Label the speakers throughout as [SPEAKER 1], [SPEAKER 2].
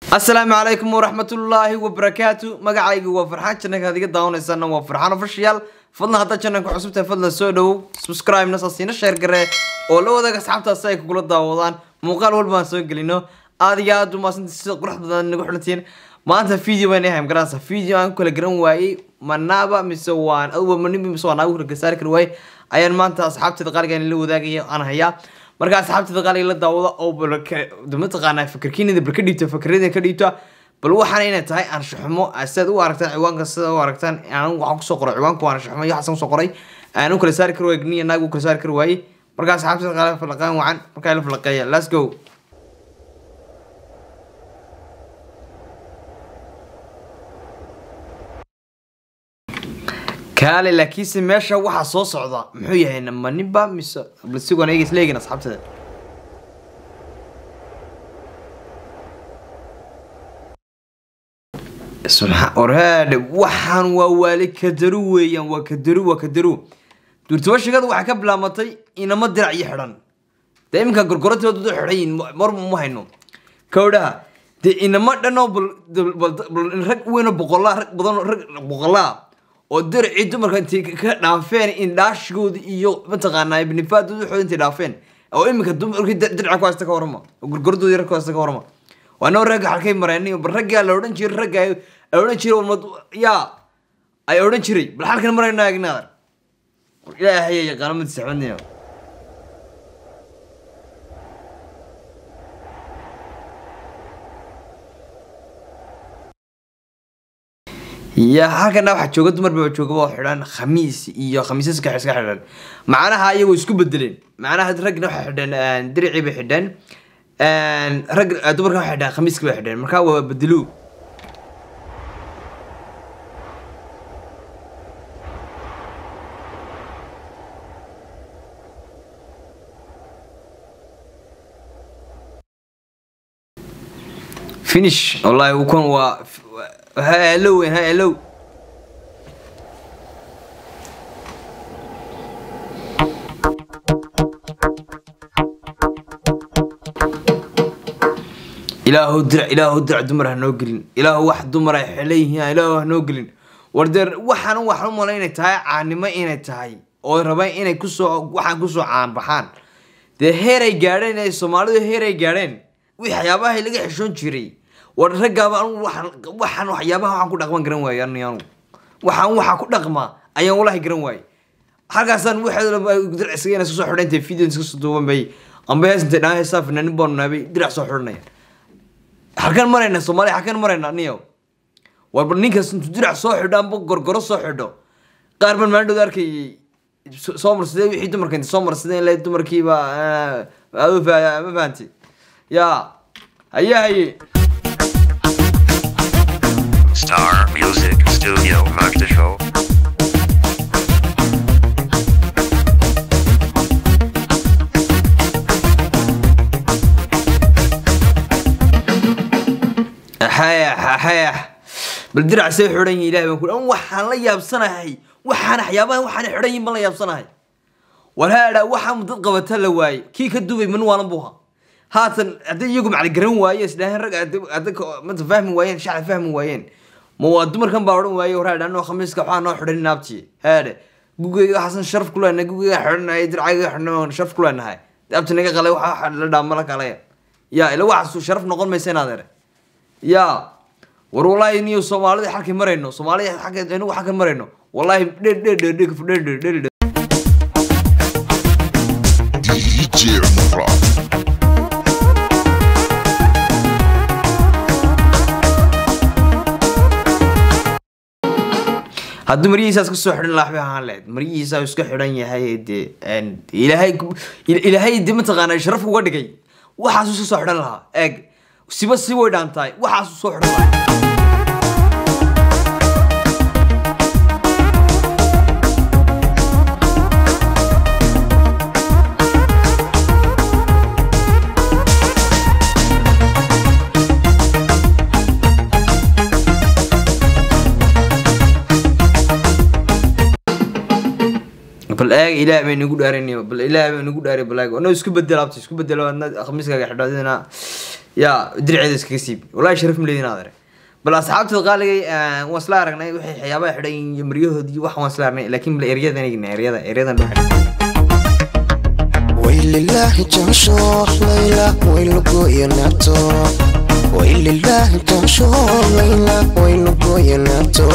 [SPEAKER 1] asalaamu calaykum waraxmatullaahi wabarakaatu magacaygu waa farxaan janaka ad iga daawanaysaana waa farxaan official fadlan haddaad jananka cusub tahay fadlan soo dhowow subscribe-na saasiina sheer garee oo la wadaaga asxaabtaasi ay kugula daawadaan muuqaal walba aan soo gelino aad iyo aad umaadsanta sida qurux badan nagu xilantiin maanta video baan yahay magaranaysa video aan ku kala garan waayey manaba mise waan aduba manibi mise waan nagu kala gasaari kari waayey ayaan maanta asxaabteeda qaaligan la wadaagaya aan hayaa marka asxaabteeda qaaliga la daawada oo bal mataqaanaa fikirkiinida bal ka dhiibta fikradina ka dhiibta bal waxaana inay tahay anshaxumo sidaad u aragtaan ciwaanka sida u aragtaan aan waxaan kusoo qoray ciwaanka waa anshaxumo iyo waxaan kusoo qoray aan u kala saari kari waayey niya naag u kala saari kari waayey marka asxaabteeda qaaliga falaqaan wacan markaa la falaqeeya let's go kaale laakiinse meesha waxaa soo socda muxuu yahay maniba mise balsigoon eega isla eegin asxaabteeda orhaadhe waxaan waa waali kadaru weeyaan waa kadaru waa kadaru duurtaba shigada waxay ka bilaamatay inama dirac iyo xidhan dee iminka gorgorantooda u xidhan yihin mar ma hayno kawdhaha dee inama dhanoo rag weynoo boqolaa rag badanoo rag boqolaa oo diracii dumarka intay ka dhaafeen indhaashigooda iyo mataqaanaa ibnifaadooda waxooda intay dhaafeen oo iminka dumarkii diraca ku haysta ka warama oo gorgordooda yar ku haysta ka warama waa noo ragga halkay mareen bal raggaa la odhan jiray ragga ay odhan jiray walmad yaa ay odhan jiray bal halkan marayno agnaadar ilaahay yaqaano madiisa xubadniyo ya halkana waxaa jooga dumar baa jooga oo xidhan khamiis iyo khamiisaska iska xidhan macnaha iyagoo isku bedeleen macnaha raggna waxay xidheen diricii bay xidheen rag dumarka waxay xidheen khamiiska bay xidheen marka waa bedelu finish wallahi ukun waa ha alow weyn ha alow ilaahu dirac ilaahu dirac dumar ha noo gelin ilaahu wax dumar ay xelan yihiin ilaahu ha noo gelin war dee waxaan waxaan u malay inay tahay caanimo inay tahay oo rabaan inay kusoo waxaan kusoo caanbaxaan dee heeray gaadheen ee soomaalidu heeray gaadheen waxyaabaha laga xishoon jiray war raggaaba anu waxaan waxyaabaha waxaan ku dhaqman garan waaye anianu waxaan waxaa ku dhaqmaa ayaan walahi garan waaye halkaasaan waxdircisaga inay iskusoo xidhantay video iskasoo duuban bay amba hees intay dhaan heesaa fanaanin baanu naabay dirac soo xidhanaya halkan marayna soomaaliya halkan marayna niyo warba ninkaas intuu dirac soo xidho amba gorgoro soo xidho qaar baan maalin dhowda arkayay soo marsadee wixii dumarka intay soo marsadeen le dumarkiiba ma fahanti ya haye haye
[SPEAKER 2] Star Music Studio Magdashow.
[SPEAKER 1] xayax xayax bal dirac say xidhan yihin ilahay baan ku an waxaan la yaabsanahay waxaan waxyaabahan waxaan xidhan yihin baan la yaabsanahay war haadha waxaan dad qabata la waaye kii ka dubay man waalan buha haatan hadday iyagu macali garan waaye isdhaaheen rag mata fahmi waayeen shacla fahmi waayeen ma waa dumarkan baa odhan waaye war haadha anoo khamiiska waxaa noo xidhan naabti haadhe gugeyga waxaasan sharaf ku leenahay gugeyga xidhanahay dircayga xidhan sharaf ku leenahay abti naga qalay waxa la dhaamala kalaya ya ila waxaasu sharaf noqon maysa in adeere ya war wallahi niyo soomaalida xalkay marayno soomaalida xagga inagu xagga marayno wallahi dhe dhe dhe dhe dhe dhe dhe dhe
[SPEAKER 3] DJ Mura.
[SPEAKER 1] hadduu maryihiisaas kasoo xidhan lahaa waxbay ahaan lahayd maryihiisa iska xidhan yahay dee ilaahay ilaahay dee mataqaanaa sharaf uga dhigay waxaasuu iska soo xidhan lahaa eeg siba si way dhaantahay waxaasuu soo xidhan lahaa bal eeg ilaah bay nagu dhaaranay bal ilaah bay nagu dhaaray bal eeg ono isku bedel abta isku bedelo adna khamiiskaaga xidho adina yaa dirceeda iskaga siib wallahi sharaf ma leedin adeer bal asxaabtada qaaligay waan isla aragnay waxay waxyaabaha xidhan yihiin iyo maryahood iyo wax waan isla aragnay laakiin bal eryadan eegna eryada eryadan dhexe
[SPEAKER 4] waylilahi jansho layla waylugoyanato waylilahi jansho layla waylugoyanato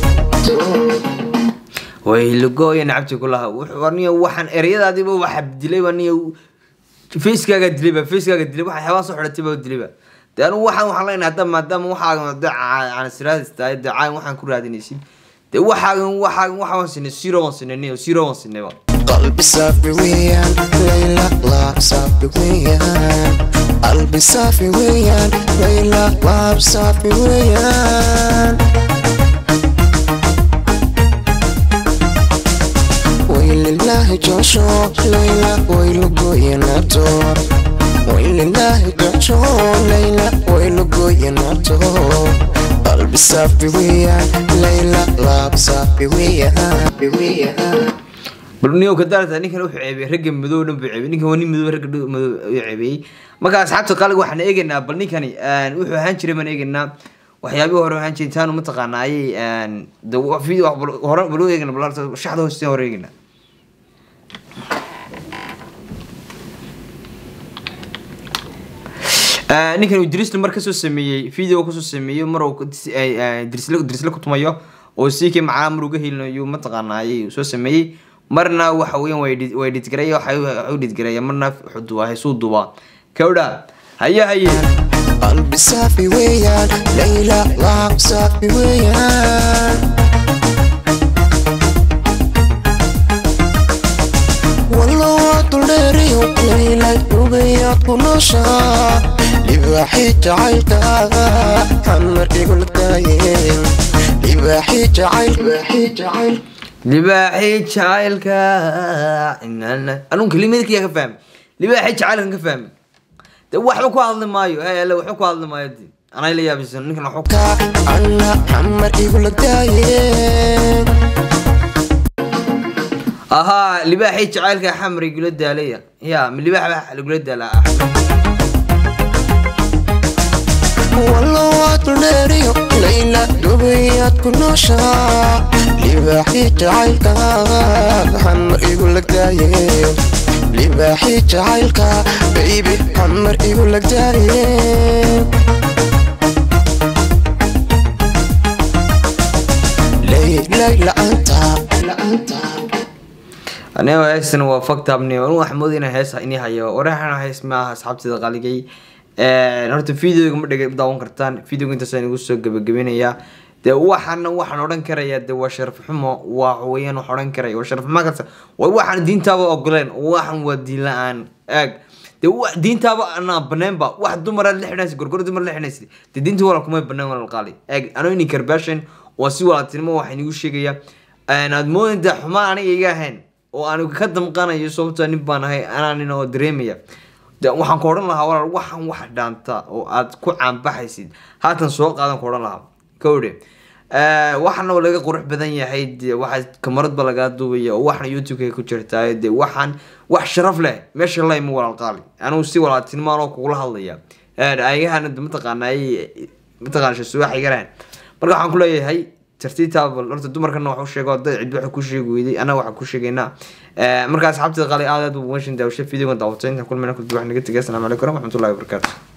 [SPEAKER 1] way lugooya nacabti ku laha wuxuu aniga waxaan eryadaadiiba waxa dilayba aniga facekaaga dilayba facekaaga dilay waxa xayawaan soo xidhatay baa dilayba de anigu waxaan waxaan leenahay hadda maadaama waxaagan de canasiraadis tahay de caan waxaan ku raadinaysid de waxaagan waxaagan waxaan sinay zero waan sinay niyo zero waan sinayba
[SPEAKER 4] qalbi saafi weeyaan layla laab saafi weeyaan qalbi saafi weeyaan layla laab saafi weeyaan waylilahi jansho layla waylugoyanato waylilahi jansho layla waylugoyanato qalbi saafi weeyaan layla laab saafi weeyaan weeyaan
[SPEAKER 1] bal niyo ka daarata ninkan wuxuu ceebiyey ragga madow dhan buu ceebiyey ninkan waa nin madow ragga dhan madow ayuu ceebiyey marka asxaabta qaaliga waxaan eegaynaa bal ninkani wuxuu ahaan jiray baan eegaynaa waxyaabihii hore ahaan jiray intaanu mataqaana ayay de video wax bal- hore bal u eegna bal horta shaxda hoosteen hore eegaynaa Ah, ninkan uu dirisle mar kasoo sameeyey video kasoo sameeyey mar uu dis- ay- ay dirisle dirisle ku tumayo oo siikii macaa mar uga helinayo mataqaana ayay soo sameeyey marna waxa weeyaan way edit- way editgareeya waxa u editgareeya marna wuxuu duwaa haysuu duwaa kawdha haye haye
[SPEAKER 4] qalbi saafi weeyaan layla laab saafi weeyaan wallo waa duldheeriyo layla dubayaad ku nooshaa libaaxii jacaylkaaga xamar igula taayeen libaaxii jacayl libaaxii jacayl
[SPEAKER 1] libaaxii jacaylka inana anuu kelimadkiya ka fahmay libaaxii jacaylkan ka fahmay de waxba ku hadli maayo hey alle waxba ku hadli maayo de anay la yaabisan ninkan waxba
[SPEAKER 4] ka anna xamar igula taayeen
[SPEAKER 1] ahaa libaaxii jacaylka xamar igula daalaya ya ma libaax baa lagula daalaa
[SPEAKER 4] wallo waa duldheeriyo layla dubayaad ku nooshaa libaaxii jacaylkaaga xamar igu lagdaayeen libaaxii jacaylka baybi xamar igu lagdaayeen laylay la'aanta la'aanta
[SPEAKER 1] aniga heestan waa faktabni anu wax mood inaan hees ini hayo waraxana hees maaha asxaabteeda qaligay horta videoga ma dhega daawan kartaan videoga intaasaan igu soo gabagabinayaa de waxaana waxaan odhan karaya de waa sharaf xumo waa weyaan wax odhan karaya waa sharaf xumo kasta waa waxaan diintaaba ogoleen waxan waa diin la-aan eeg de wa- diintaaba anaa baneenba wax dumara la xidhanaysa gorgor dumar la xidhanaysa de diinta wala kumay baneen wala qaali eeg anoo ini karbashan waa si walaaltinimo waxaan igu sheegaya aad moodinta xumaa aniga iga ahayn oo aan ka damqanayo sababtoo nin baan ahay anaa nin oo dareemaya de waxaan ku odhan lahaa walaal waxaan wax dhaanta oo aad ku caanbaxaysid haatan soo qaadan ku odhan lahaa kowdhe waxaana laga qurux badan yahay de waxa kamaradba lagaa duubaya oo waxna youtube-ka ku jirtaa de waxaan wax sharaf leh meesha layma walaal qaali anigu si walaaltinimo anoo kugula hadlaya ayagahana de mataqaana ay mataqaana shasuwax igarahan marka waxaan ku leeyahay tartiibtaaba horta dumarkana wax u sheego dad cid waxa ku sheegi weyday annaga waxaan ku sheegaynaa marka asxaabteeda qaali aad aad u washin daawasho videogan daawatay intaan kulmayna kulbi wax naga tegay asalaamu calaykum waraxmatullahi wabarakaatu